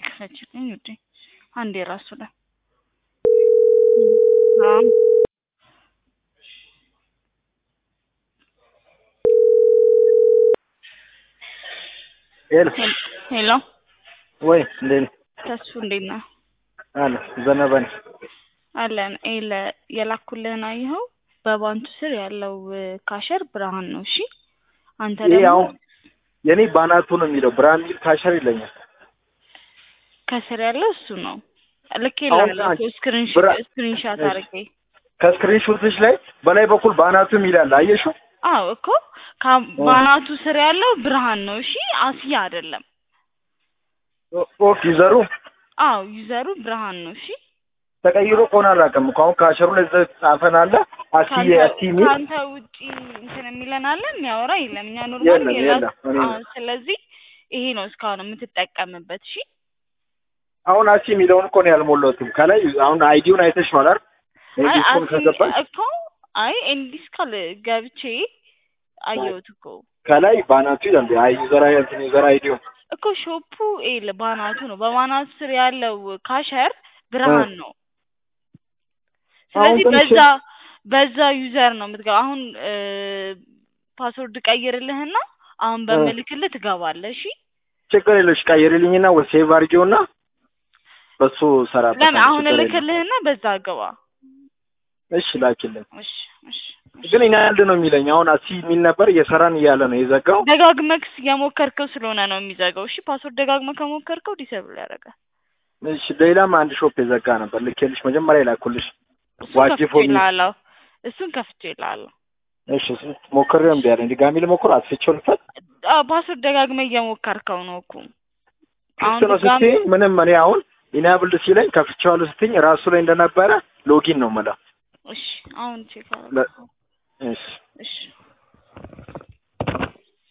ክፈችልኝ ውዴ አንዴ ራሱ ላይ አዎ ሄሎ ሄሎ ወይ እንዴት ነህ? ተስፉ እንዴት ነህ? አለ ዘነበ ነኝ። አለን ኤለ የላኩልህን አየኸው? በባንቱ ስር ያለው ካሸር ብርሃን ነው። እሺ አንተ ይሄ ደግሞ አሁን የኔ ባናቱ ነው የሚለው ብርሃን የሚል ካሸር ይለኛል። ከስር ያለው እሱ ነው። ልክ አሁን የለም አንቺ ስክሪን ብራ- ስክሪንሻት እሺ። አድርጌ ከስክሪንሾትሽ ላይ በላይ በኩል ባናቱ የሚላል አየሽው? አዎ እኮ ከ- ባናቱ ስር ያለው ብርሃን ነው። እሺ አስያ አይደለም። ኦ- ኦኬ ዘሩ አዎ ዩዘሩ ብርሃን ነው። እሺ ተቀይሮ ከሆነ አላውቅም እኮ አሁን ካሸሩ ላይ ዘ- ጻፈን አለ አሲ ከአንተ አሲ የሚል ከአንተ ውጪ እንትን የሚለን አለ የሚያወራ የለም። እኛ ኖርማል የለም፣ የለም። እኔ አዎ፣ ስለዚህ ይሄ ነው እስካሁን የምትጠቀምበት። እሺ አሁን አሲ የሚለውን እኮ ነው ያልሞላሁትም። ከላይ አሁን አይዲውን አይተሽዋል አይደል? አይ ዲስኮን አሲ ከገባሽ እኮ አይ ኤንዲስካል ገብቼ አየሁት እኮ ከላይ ባናቱ ይላል አይ ዩዘር አይ እንትን ዩዘር አይዲው እኮ ሾፑ ኤል ባናቱ ነው። በባናቱ ስር ያለው ካሸር ብርሃን ነው። አሁን ስለዚህ ትንሽ- በዛ በዛ ዩዘር ነው የምትገባ። አሁን ፓስወርድ ቀይርልህና አሁን በምልክልህ ትገባለህ። እሺ ችግር የለሽ ቀይሪልኝና ወይ ሴቭ አድርጌውና በሱ ሰራበት። ለምን አሁን እልክልህና በዛ ግባ። እሺ ላኪልኝ። እሺ እሺ እሺ። ግን እኛ አንድ ነው የሚለኝ አሁን አሲ የሚል ነበር እየሰራን እያለ ነው የዘጋው። ደጋግመህ የሞከርከው ስለሆነ ነው የሚዘጋው። እሺ ፓስወርድ ደጋግመህ ከሞከርከው ዲሰብል ያደርጋል። እሺ ሌላም አንድ ሾፕ የዘጋ ነበር ልኬልሽ መጀመሪያ ይላኩልሽ። እሱን ዋጅ ከፍቼ ፎሚ እልሃለሁ። እሱን ከፍቼ እልሃለሁ። እሺ እሱ ሞክሬው እምቢ አለኝ። ድጋሚ ልሞክር አስፍቼው ልፈት አዎ ፓስወርድ ደጋግመህ እየሞከርከው ነው እኮ አሁን ክፍት ነው ድጋሚ ስትይኝ ምንም እኔ አሁን ኢናብልድ ሲለኝ ከፍቼዋለሁ ስትይኝ ራሱ ላይ እንደነበረ ሎጊን ነው የምለው። እሺ አሁን ቼክ ለ- አደረገው። እሺ እሺ